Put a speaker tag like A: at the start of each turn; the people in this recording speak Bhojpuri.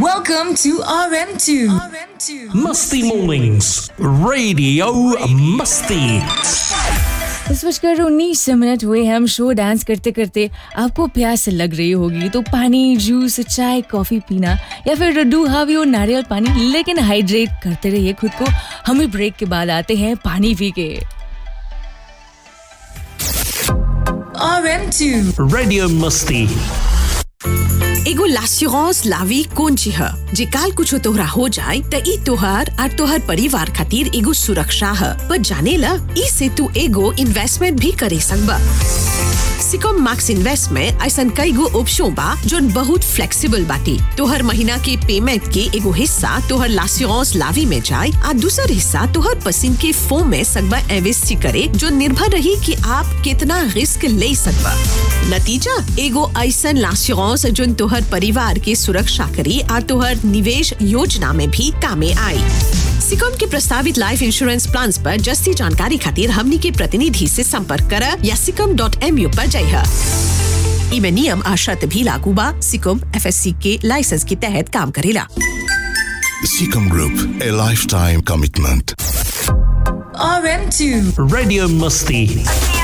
A: Welcome to RM2. RM2.
B: Musty Mornings, Radio Musty.
C: दस बजकर उन्नीस मिनट हुए हम शो डांस करते करते आपको प्यास लग रही होगी तो पानी जूस चाय कॉफी पीना या फिर डू हावी और नारियल पानी लेकिन हाइड्रेट करते रहिए खुद को हम भी ब्रेक के बाद आते हैं पानी पी के
A: RM2.
B: Radio Musty.
D: एगो लास्यूरांस लावी कौन ची है जे काल कुछ तोहरा हो जाए त ई तोहार और तोहर परिवार खातिर एगो सुरक्षा है पर जाने ला ई से तू एगो इन्वेस्टमेंट भी करे सकबा सिकॉम मैक्स इन्वेस्ट में ऐसा कई गो ऑप्शन बा जोन बहुत फ्लेक्सिबल बाटी तोहर महीना के पेमेंट के एगो हिस्सा तोहर लास्यूरांस लावी में जाए आ दूसर हिस्सा तोहर पसंद के फोम में सकबा इन्वेस्ट करे जो निर्भर रही कि आप कितना रिस्क ले सकबा नतीजा एगो ऐसा लास्यूरांस जोन तोहर परिवार के सुरक्षा करी और तोहर निवेश योजना में भी कामे आई सिकॉम के प्रस्तावित लाइफ इंश्योरेंस प्लान पर जस्ती जानकारी खातिर हमनी के प्रतिनिधि से संपर्क कर या सिकम डॉट एम यू पर जाइए इमे नियम आ शर्त भी लागू बा सिकम एफ के लाइसेंस के तहत काम करेला
E: Seacom Group, a lifetime commitment.
A: RM2.
B: Radio Musty.